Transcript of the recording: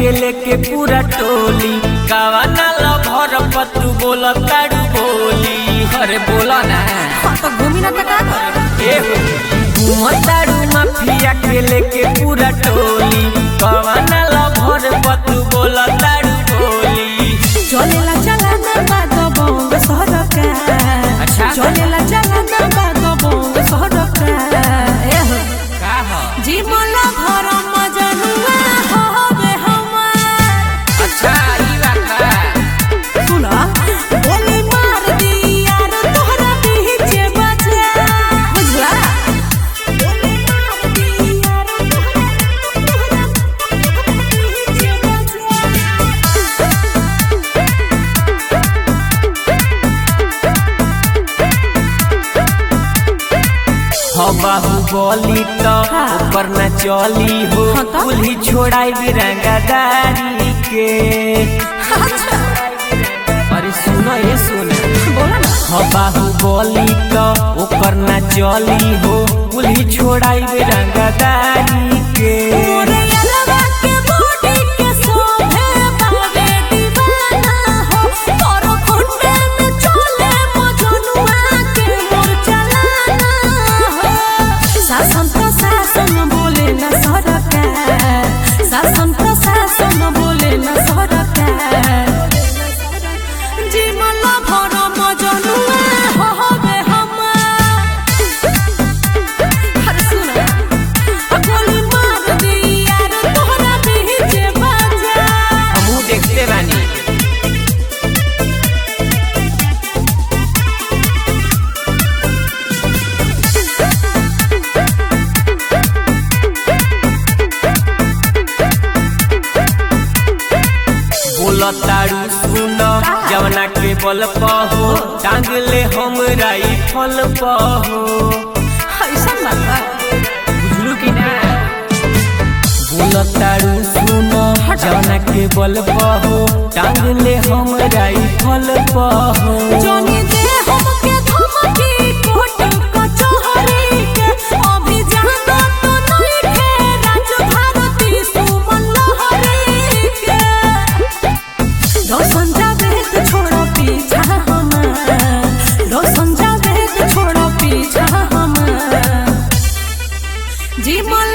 के लेके पूरा टोली गावा नाला भर पतू बोला ताड़ू बोली अरे बोला ना हाँ, तो घूमी ना तो का करे ए हो ताड़ू माफिया के लेके पूरा टोली गावा नाला भर पतू बोला ताड़ू बोली चलेला चलाना बागो बोंग सहरका अच्छा। चलेला चलाना बागो बोंग सहरका ए हो का हो जीवला भर मजनुआ होवे हमार अच्छा ई बात बा सुना बोली मार दिया रे तोहरा बीच बजा बुझला बोली मार दिया रे तोहरा तोहरा बीच बजा हो बाहुबली तो हाँ। ऊपर न चली हो हाँ तो? कुल्ही छोड़ाई बिरंगादारी के अच्छा अरे सुनो ये सुनो बोला ना हो बाहुबली तो ऊपर न चली हो कुल्ही छोड़ाई बिरंगादारी के मोरे अलवा के बॉडी के सोभे बावे दीवाना हो तोरो खुंडे में चले मजनुआ के मोर चलाना हो शासन प्रशासन बोले न सरकार शासन प्रशासन बोले न सरकार जीवन भर मजनुआ होवे हमार हर सुना गोली मार दिया रे तोहरा बीच बजा हमू देखते बानी बोला तारू सुन जवना के बल पहो टांग ले हम राई फल पहो ऐसा बाबा बुझलू कि ना बोला तारू सुन जवना के बल पहो टांग ले हम राई फल पहो जोनी दे हमके धमकी कोट कचहरी के अभी जाना तो नहीं खे राज भारती सुमन लहरी के रोशन जावेद छोड़ो पीछा हमार रोशन जावेद छोड़ो पीछा हमार जीवन